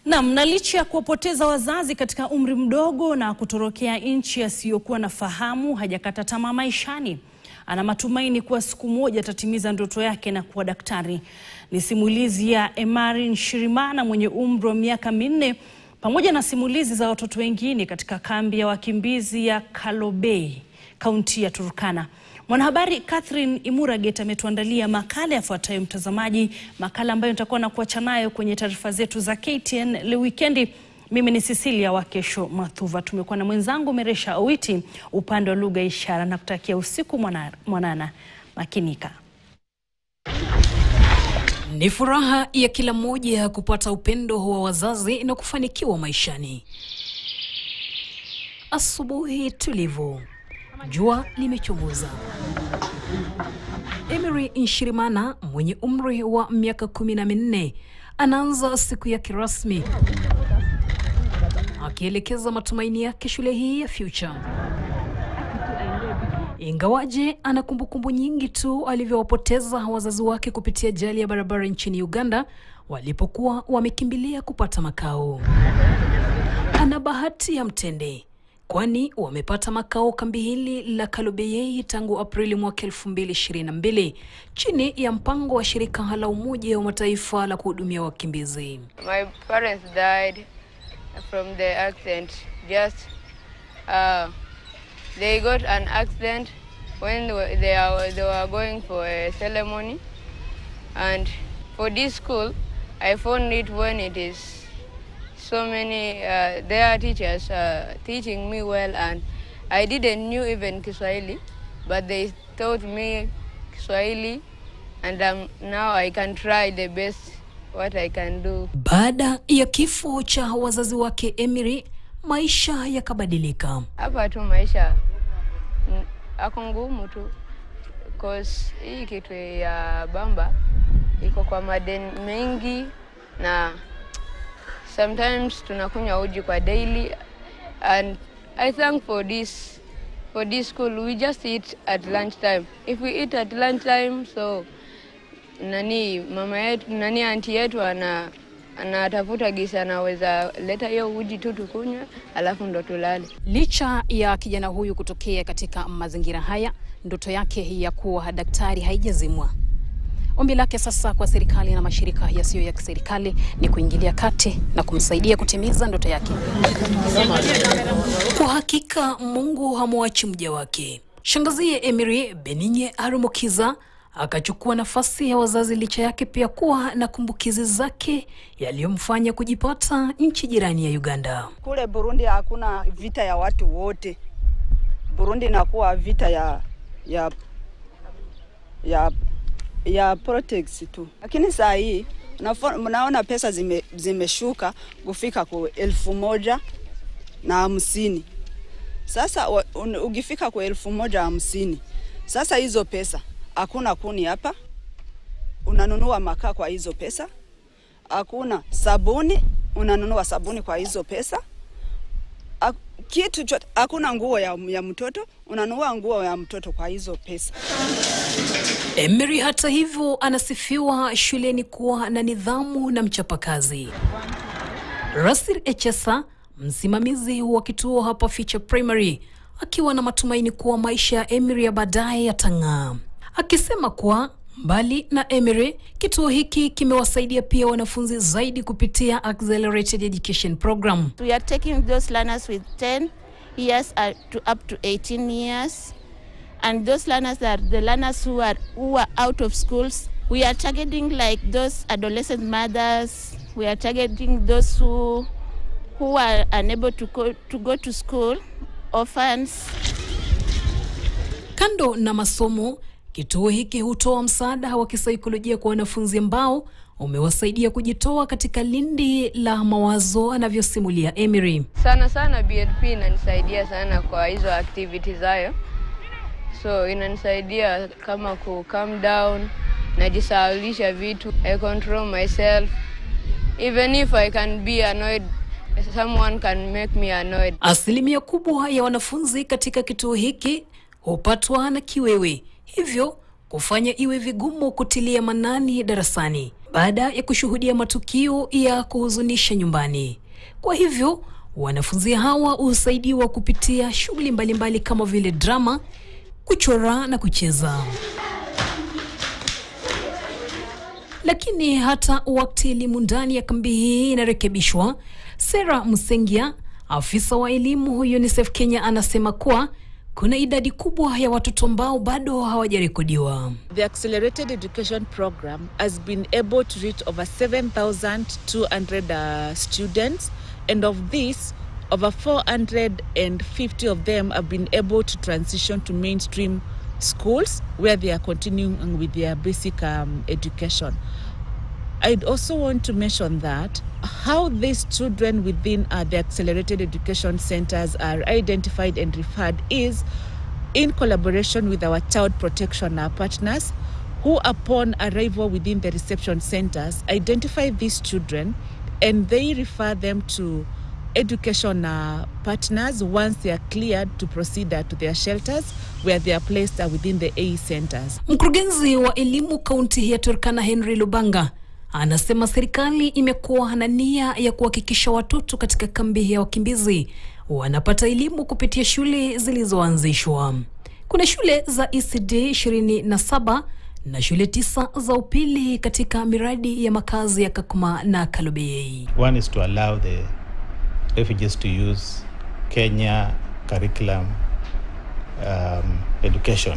Naam, na licha ya kuwapoteza wazazi katika umri mdogo na kutorokea nchi asiyokuwa na fahamu, hajakata tamaa maishani. Ana matumaini kuwa siku moja atatimiza ndoto yake na kuwa daktari. Ni simulizi ya Emary Nshirimana mwenye umri wa miaka minne pamoja na simulizi za watoto wengine katika kambi ya wakimbizi ya Kalobey, kaunti ya Turkana. Mwanahabari Catherine Imuraget ametuandalia makala yafuatayo, mtazamaji, makala ambayo nitakuwa na kuacha nayo kwenye taarifa zetu za KTN leo wikendi. Mimi ni Cecilia Wakesho Mathuva, tumekuwa na mwenzangu Meresha Owiti upande wa lugha ishara, na kutakia usiku mwana, mwanana. Makinika. Ni furaha ya kila mmoja kupata upendo wa wazazi na kufanikiwa maishani. Asubuhi tulivu, jua limechomoza. Emary Nshirimana mwenye umri wa miaka kumi na minne anaanza siku yake rasmi akielekeza matumaini yake shule hii ya Future. Ingawaje ana kumbukumbu nyingi tu alivyowapoteza wazazi wake kupitia ajali ya barabara nchini Uganda walipokuwa wamekimbilia kupata makao. Ana bahati ya mtende kwani wamepata makao kambi hili la Kalobeyei tangu Aprili mwaka 2022 chini ya mpango wa shirika la Umoja wa Mataifa la kuhudumia wakimbizi. My parents died from the accident. Just uh, they got an accident when they were, they, are, they were going for a ceremony. And for this school, I found it when it is so many, uh, their teachers uh, teaching me well and I didn't knew even Kiswahili, but they taught me Kiswahili and um, now I can try the best what I can do. Baada ya kifo cha wazazi wake Emary, maisha yakabadilika. Hapa tu maisha mm, ako ngumu tu cause hii kitu ya bamba iko kwa madeni mengi na sometimes tunakunywa uji kwa daily and I thank for this for this school we just eat at lunch time if we eat at lunch time so nani mama yetu nani anti yetu ana anatafuta gisi anaweza leta hiyo uji tu tukunywe alafu ndo tulale. Licha ya kijana huyu kutokea katika mazingira haya, ndoto yake ya kuwa daktari haijazimwa. Ombi lake sasa kwa serikali na mashirika yasiyo ya kiserikali ni kuingilia kati na kumsaidia kutimiza ndoto yake. Kwa hakika Mungu hamwachi mja wake. Shangazie Emary Beninye Arumukiza akachukua nafasi ya wazazi licha yake pia kuwa na kumbukizi zake yaliyomfanya kujipata nchi jirani ya Uganda. Kule Burundi hakuna vita ya watu wote. Burundi inakuwa vita ya ya ya ya politics tu, lakini saa hii mnaona pesa zime, zimeshuka kufika kwa elfu moja na hamsini. Sasa un, ukifika kwa elfu moja hamsini, sasa hizo pesa hakuna kuni hapa, unanunua makaa kwa hizo pesa, hakuna sabuni, unanunua sabuni kwa hizo pesa, kitu chote, hakuna nguo ya, ya mtoto, unanunua nguo ya mtoto kwa hizo pesa. Emary hata hivyo anasifiwa shuleni kuwa na nidhamu na mchapakazi. Rasir Echesa, msimamizi wa kituo hapa Future Primary, akiwa na matumaini kuwa maisha ya Emary ya baadaye yatang'aa, akisema kuwa mbali na Emary, kituo hiki kimewasaidia pia wanafunzi zaidi kupitia Accelerated Education Program. We are taking those learners with 10 years to up to 18 years and those learners are the learners who are who are out of schools. We are targeting like those adolescent mothers. We are targeting those who who are unable to go to go to school, orphans. Kando na masomo, kituo hiki hutoa msaada wa kisaikolojia kwa wanafunzi ambao umewasaidia kujitoa katika lindi la mawazo, anavyosimulia Emary. Sana sana BLP inanisaidia sana kwa hizo activities hayo so inanisaidia kama ku calm down, najisahaulisha vitu, I control myself even if I can be annoyed someone can make me annoyed. Asilimia kubwa ya wanafunzi katika kituo hiki hupatwa na kiwewe, hivyo kufanya iwe vigumu kutilia manani darasani. baada ya kushuhudia matukio ya kuhuzunisha nyumbani. Kwa hivyo wanafunzi hawa husaidiwa kupitia shughuli mbalimbali kama vile drama, kuchora na kucheza. Lakini hata wakati elimu ndani ya kambi hii inarekebishwa, Sera Musengia, afisa wa elimu UNICEF Kenya, anasema kuwa kuna idadi kubwa ya watoto ambao bado hawajarekodiwa. The Accelerated Education Program has been able to reach over 7,200 uh, students, and of this, over 450 of them have been able to transition to mainstream schools where they are continuing with their basic um, education. I'd also want to mention that how these children within uh, the accelerated education centers are identified and referred is in collaboration with our child protection uh, partners who upon arrival within the reception centers identify these children and they refer them to education uh, partners once they are cleared to proceed uh, to their shelters where they are placed uh, within the AE centers. Mkurugenzi wa elimu kaunti ya Turkana Henry Lubanga anasema serikali imekuwa na nia ya kuhakikisha watoto katika kambi ya wakimbizi wanapata elimu kupitia shule zilizoanzishwa. Kuna shule za ECD 27 na shule tisa za upili katika miradi ya makazi ya Kakuma na Kalobeyei. One is to allow the refugees to use Kenya curriculum um, education.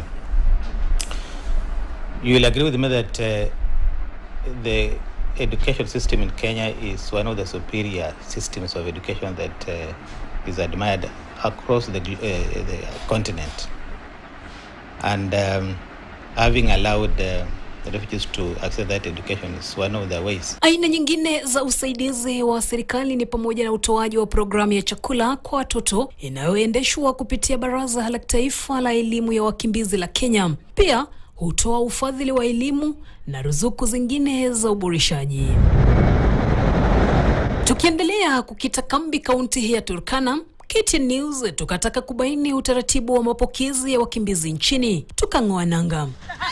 You will agree with me that uh, the education system in Kenya is one of the superior systems of education that uh, is admired across the, gl- uh, the continent. And um, having allowed uh, the refugees to access that education is one of the ways. Aina nyingine za usaidizi wa serikali ni pamoja na utoaji wa programu ya chakula kwa watoto inayoendeshwa kupitia Baraza la Taifa la Elimu ya Wakimbizi la Kenya. Pia hutoa ufadhili wa elimu na ruzuku zingine za uboreshaji. Tukiendelea kukita kambi kaunti hii ya Turkana, KTN News tukataka kubaini utaratibu wa mapokezi ya wakimbizi nchini, tukang'oa nanga.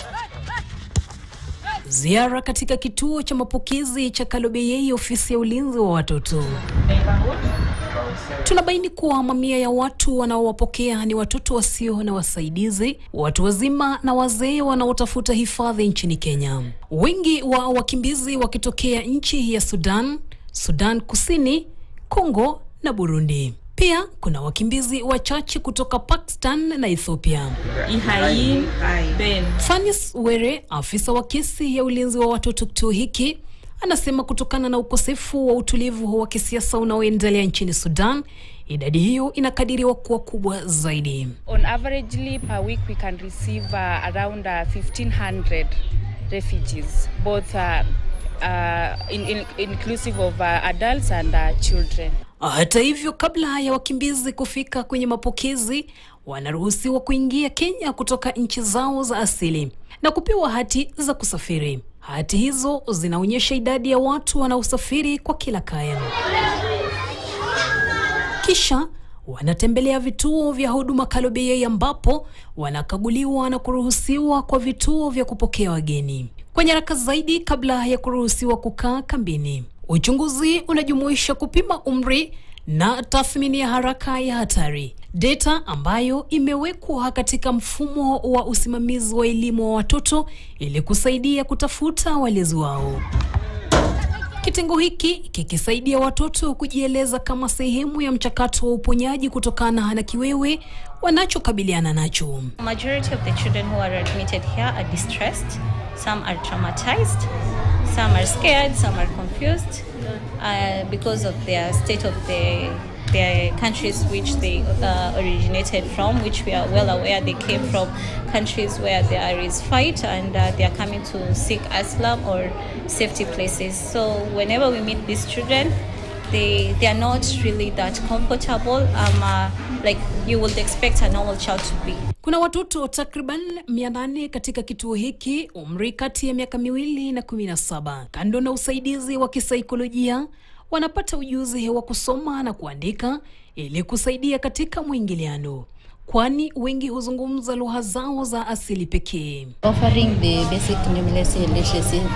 Ziara katika kituo cha mapokezi cha Kalobeyei, ofisi ya ulinzi wa watoto. Tunabaini kuwa mamia ya watu wanaowapokea ni watoto wasio na wasaidizi, watu wazima na wazee wanaotafuta hifadhi nchini Kenya. Wengi wa wakimbizi wakitokea nchi ya Sudan, Sudan Kusini, Kongo na Burundi. Pia kuna wakimbizi wachache kutoka Pakistan na Ethiopia. Ihaim Ben. Fanis Were, afisa wa kesi ya ulinzi wa watoto kituo hiki, anasema kutokana na ukosefu wa utulivu wa kisiasa unaoendelea nchini Sudan, idadi hiyo inakadiriwa kuwa kubwa zaidi. On averagely per week we can receive uh, around uh, 1500 refugees both uh, uh, in, in, inclusive of uh, adults and uh, children. Hata hivyo, kabla ya wakimbizi kufika kwenye mapokezi, wanaruhusiwa kuingia Kenya kutoka nchi zao za asili na kupewa hati za kusafiri. Hati hizo zinaonyesha idadi ya watu wanaosafiri kwa kila kaya. Kisha wanatembelea vituo vya huduma Kalobeyei ambapo wanakaguliwa na kuruhusiwa kwa vituo vya kupokea wageni. Kwa nyaraka zaidi kabla ya kuruhusiwa kukaa kambini, uchunguzi unajumuisha kupima umri na tathmini ya haraka ya hatari, data ambayo imewekwa katika mfumo wa usimamizi wa elimu wa watoto ili kusaidia kutafuta walezi wao. Kitengo hiki kikisaidia watoto kujieleza kama sehemu ya mchakato wa uponyaji kutokana na kiwewe wanachokabiliana nacho. Majority of the children who are admitted here are distressed. Some are traumatized. Some are scared. Some are confused uh, because of their state of the their countries which they uh, originated from, which we are well aware they came from countries where there is fight and uh, they are coming to seek asylum or safety places. So whenever we meet these children, they they are not really that comfortable. Um, uh, like you would expect a normal child to be. Kuna watoto takriban 800 katika kituo hiki, umri kati ya miaka miwili na 17. Kando na usaidizi wa kisaikolojia, wanapata ujuzi wa kusoma na kuandika ili kusaidia katika mwingiliano, kwani wengi huzungumza lugha zao za asili pekee. offering the basic numeracy and literacy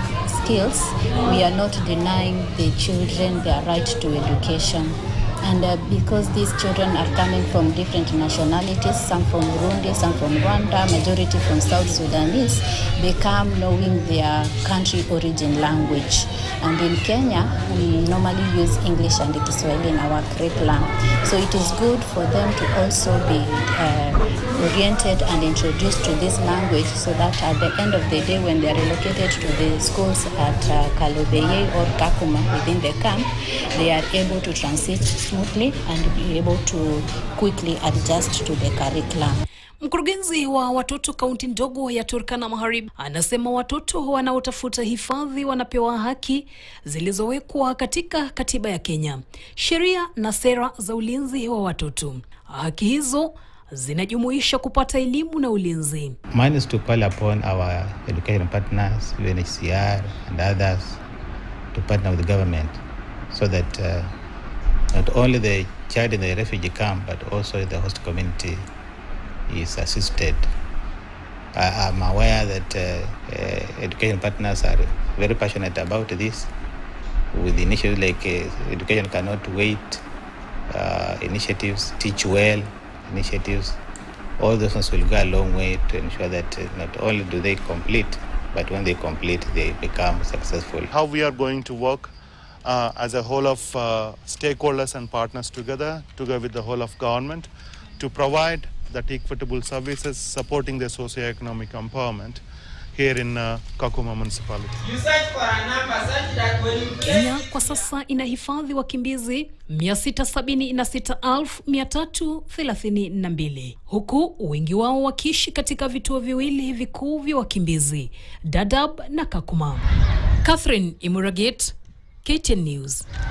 skills, we are not denying the children their right to education. And uh, because these children are coming from different nationalities, some from Burundi, some from Rwanda, majority from South Sudanese, they come knowing their country origin language. And in Kenya, we normally use English and Kiswahili in our curriculum. So it is good for them to also be uh, oriented and introduced to this language so that at the end of the day, when they are relocated to the schools at uh, Kalobeye or Kakuma within the camp, they are able to transit smoothly and be able to quickly adjust to the curriculum. Mkurugenzi wa watoto kaunti ndogo ya Turkana Magharibi anasema watoto wanaotafuta hifadhi wanapewa haki zilizowekwa katika katiba ya Kenya, sheria na sera za ulinzi wa watoto. Haki hizo zinajumuisha kupata elimu na ulinzi. Mine is to call upon our education partners, UNHCR and others to partner with the government so that uh, not only the child in the refugee camp but also the host community is assisted. I, I'm aware that uh, uh, education partners are very passionate about this. With initiatives like uh, Education Cannot Wait, uh, initiatives, Teach Well initiatives, all those ones will go a long way to ensure that uh, not only do they complete, but when they complete, they become successful. How we are going to work uh, as a whole of uh, stakeholders and partners together, together with the whole of government, to provide that equitable services supporting their socio-economic empowerment here in uh, Kakuma municipality. Kenya kwa sasa inahifadhi wakimbizi 676,332 huku wengi wao wakiishi katika vituo viwili vikuu vya wakimbizi Dadaab na Kakuma. Catherine Imuraget, KTN News.